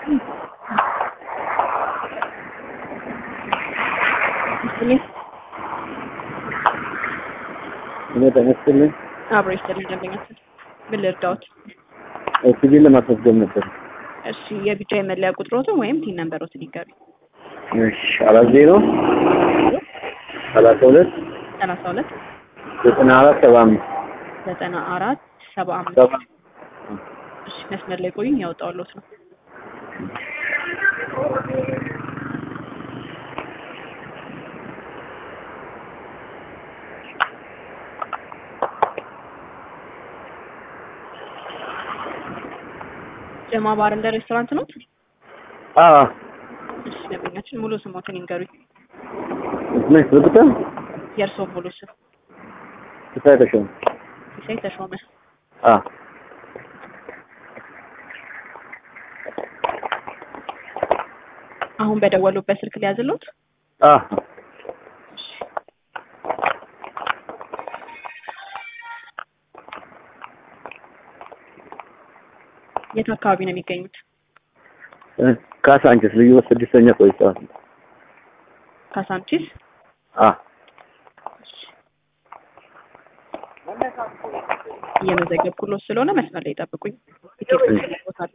እኔ ተነስተልኝ አብሮ ይስጥልኝ ደንበኛችን ምን ልርዳዎት? ሲቪል ለማስመዝገብ ነበር። እሺ የቢጫ የመለያ ቁጥሮትን ወይም ቲን ነንበሮትን ይገቢ። እሺ አራት ዜሮ ሰላሳ ሁለት ሰላሳ ሁለት ዘጠና አራት ሰባ አምስት ዘጠና አራት ሰባ አምስት ሰባ እሺ መስመር ላይ ቆዩኝ ያወጣውሎት ነው። ጀማ ባር እንደ ሬስቶራንት ነው። አዎ እሺ ደንበኛችን ሙሉ ስሞትን ይንገሩኝ። ምን ዝግታ የእርስዎ ሙሉ ስም? ሲሳይ ተሾመ ሲሳይ ተሾመ። አ አሁን በደወሉበት ስልክ ሊያዝሎት? አ የት አካባቢ ነው የሚገኙት? ካሳንችስ ልዩ ወስ ስድስተኛ ቆይታ ካሳንቺስ። አ እየመዘገብኩሎት ስለሆነ መስመር ላይ ጠብቁኝ። ቦታለሁ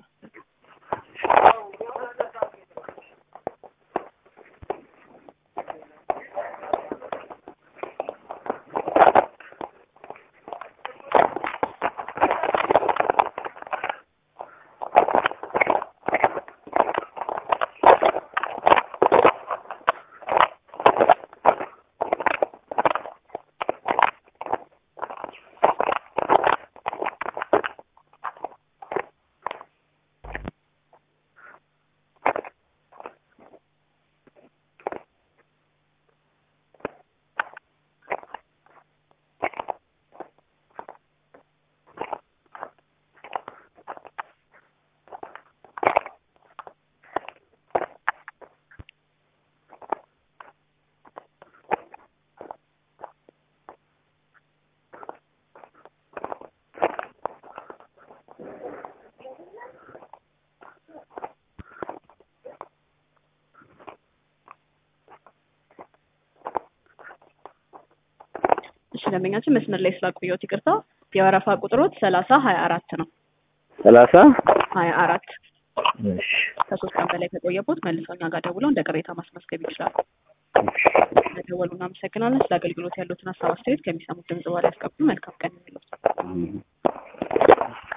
እሺ ደንበኛችን መስመር ላይ ስላቆየሁት ይቅርታ። የወረፋ ቁጥሮት ሰላሳ ሀያ አራት ነው። ሰላሳ ሀያ አራት እሺ ከሶስት ቀን በላይ ከቆየቦት መልሰው እኛ ጋር ደውለው እንደ ቅሬታ ማስመዝገብ ይችላሉ። ስለደወሉ እናመሰግናለን። ስለ አገልግሎት ያሉትን ሀሳብ አስተያየት ከሚሰሙት ድምጽ በኋላ ያስቀብሉ። መልካም ቀን የሚሉት